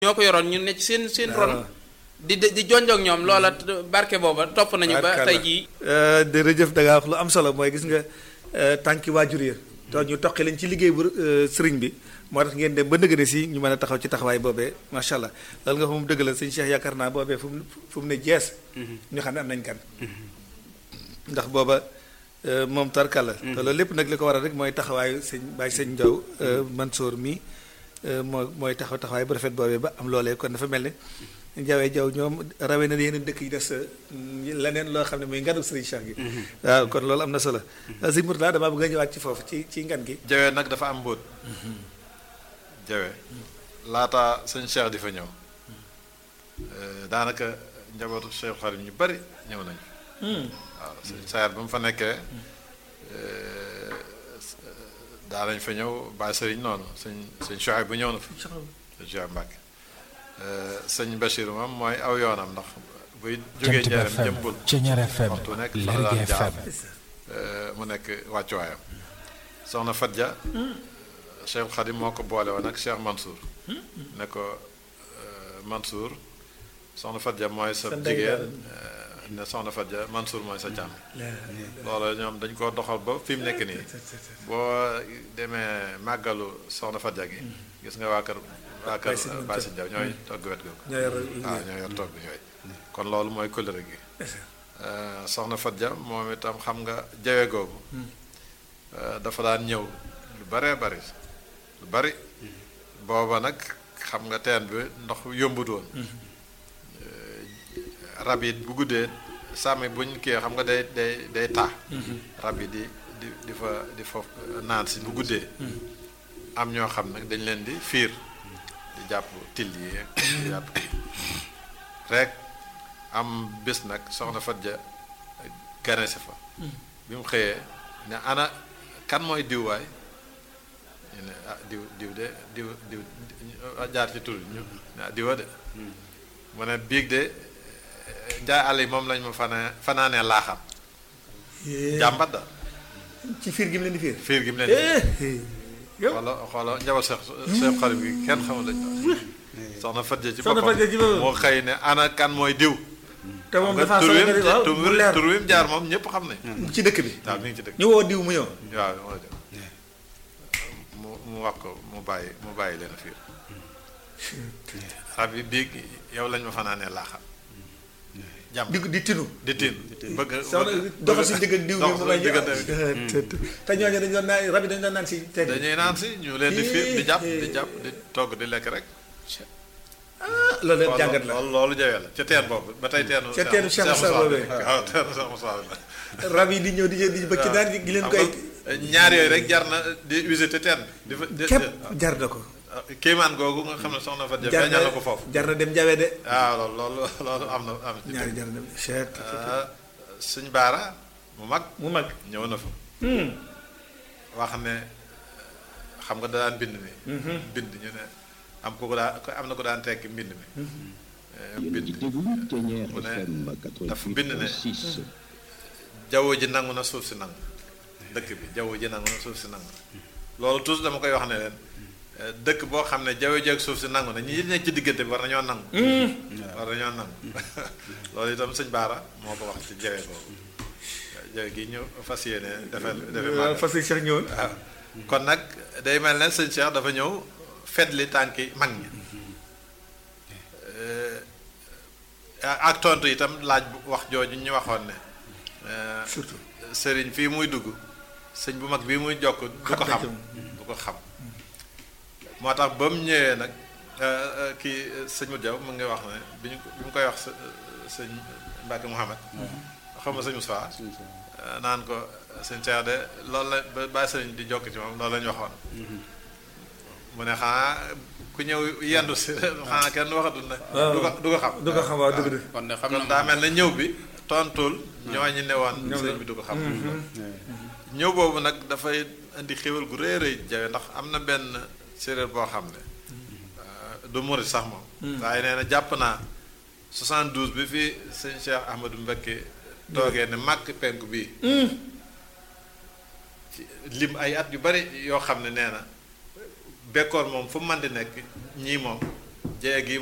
ñoo ko yoroon ñu ne ci seen seen ron di di jonjoog ñoom loola barke booba topp nañu ba tey jii jërëjëf da ngaa wax lu am solo mooy gis nga tànki waajur ya to ñu toqi leen ci liggéey bu sëriñ bi moo tax ngeen dem ba nëgëne si ñu mën a taxaw ci taxawaay boobee macha allah loolu nga fa mu dëgg la sëñ Cheikh yaakaar naa boobee fu mu fu mu ne jees ñu xam ne am nañ kan ndax booba moom tarkala te loolu lépp nag li ko waral rek mooy taxawaayu sëñ Baye sëñ Ndiaw Mansour mi moo mooy taxaw taxawaay bu rafet boobee ba am loolee kon dafa mel ne Ndiawee Jaw ñoom rawee na yeneen dëkk yi des leneen loo xam ne muy nganu Serigne Cheikh gi waaw kon loolu am na solo sëñ Mourtada damaa bëgg a ñëwaat ci foofu ci ci ngan gi Jawe nag dafa am mbóot Jawe laata sëñ Cheikh di fa ñëw daanaka njabootu Cheikh Xarim ñu bari ñëw nañu waaw sëñ Saar ba mu fa nekkee daa nañ fa ñëw Baye Serigne noonu sëñ sëñ Chouaib bu ñëw na fa sëñ Chouaib Mbàkke sëñ Bachir moom mooy aw yoonam ndax buy jógee njaaram jëmbul waxtu nekk fa la daan jaar mu nekk wàccuwaayam soxna Fadja Cheikh Khadim moo ko boole woon ak Cheikh Mansour ne ko Mansour soxna Fadja mooy sa jigéen ne soxna Fadja Mansour mooy sa càmm loolu ñoom dañ ko doxal ba fi mu nekk nii boo demee màggalu soxna Fadja gi gis nga waa kër waa kër Baye Sëñ Jaw ñooy togg wet googu waaw ñoo yor togg yooyu kon loolu mooy kóllëre gi soxna Fadja moom itam xam nga jawe googu dafa daan ñëw lu baree bari lu bari booba nag xam nga teen bi ndox yombut woon rab yi bu guddee sàmmi buñ kii xam nga day day day taa rab yi di di di fa di fa naan si bu guddee am ñoo xam nag dañ leen di fiir di jàpp till yi di jàpp rek am bés nag soxna Fadja ganesi fa bi mu xëyee ne ana kan mooy diw waay ñu ne ah diw diw de diw diw jaar ci tur ñu ne ah diwa de mu ne biig de njaay àll yi moom lañ ma fana fanaanee laaxam jàmbat da ci fiir gi mu leen di fiir fiir gi mu leen di xoola xoola njaboot seex seex xarit bi kenn xamul lañ soxna Fadja ci boppam moo xëy ne ana kan mooy diw te moom dafa tur wi waaw tur mu leer tur wi mu jaar moom ñëpp xam nañ ci dëkk bi waaw mi ngi ci dëkk ñu woo diw mu ñëw waaw moo jëm mu mu wax ko mu bàyyi mu bàyyi leen fiir rab yi biig yow lañ ma fanaanee laaxam jàmm di di tinu di tiin bëgg soxna doxal si digg ak diw bi dox mu si may diggante te ñooñu dañu doon naan rab yi dañu doon naan si teen bi dañuy naan si ñu leen di fiir di jàpp di jàpp di togg di lekk rek loolu leen jàngat la loolu loolu jawee la ca teen boobu ba tey teenu ca teenu Cheikh Moussa boobee. waaw teenu Cheikh Moussa la rab yi di ñëw di di bëgg daan gi leen koy ñaar yooyu rek jar na di visiter teen bi di fa di képp jar na ko kéemaan googu nga xam ne soxna fa jar feeñal na ko foofu jar na dem jawe de waaw loolu loolu loolu am na am ci ñaari jar na dem cheikh suñ baara mu mag mu mag ñëw na fa wax ne xam nga daan bind mi bind ñu ne am ko ko daan am na ko daan tekki mbind mi bind mu ne dafa bind ne jaww ji nangu na suuf si nangu dëkk bi jaww ji nangu na suuf si nangu loolu toujours dama koy wax ne leen dëkk boo xam ne jaww ji ak suuf si nangu na ñi nekk ci diggante bi war nañoo nangu war nañoo nangu loolu itam sëñ Baara moo ko wax ci jawe boobu jawe gi ñu fas yéene defal defe waaw fas yi Cheikh ñëwoon waaw kon nag day mel ne sëñ Cheikh dafa ñëw fetli tànki mag ñi ak tontu itam laaj bu wax jooju ñu waxoon ne surtout sëriñ fii muy dugg sëñ bu mag bii muy jokk du ko xam du ko xam moo tax ba mu ñëwee nag kii sëñ mu Jaw mu ngi wax ne bi ñu bi mu koy wax sëñ Mbacke Mouhamed xam nga sëñ Moussa naan ko sëñ Cheikh de loolu la ba bàyyi sëriñ di jokk ci moom loolu la ñu waxoon mu ne xanaa ku ñëw yendu si xanaa kenn waxatul ne du ko du ko xam du ko xam waaw dëgg dëgg kon de xam kon na daa mel ne ñëw bi tontul ñooñu ne woon sëñ bi du ko xam ñëw boobu nag dafay indi xéwal gu rëy rëy jawe ndax am na benn séeréer boo xam ne du murit sax moom waaye nee na jàpp naa 72 bi fi sëñ Cheikh Ahmadou Mbacké toogee ne màkk penku bii ci lim ay at yu bari yoo xam ne nee na bekkoor moom fu mu mën di nekk ñii moom jee gi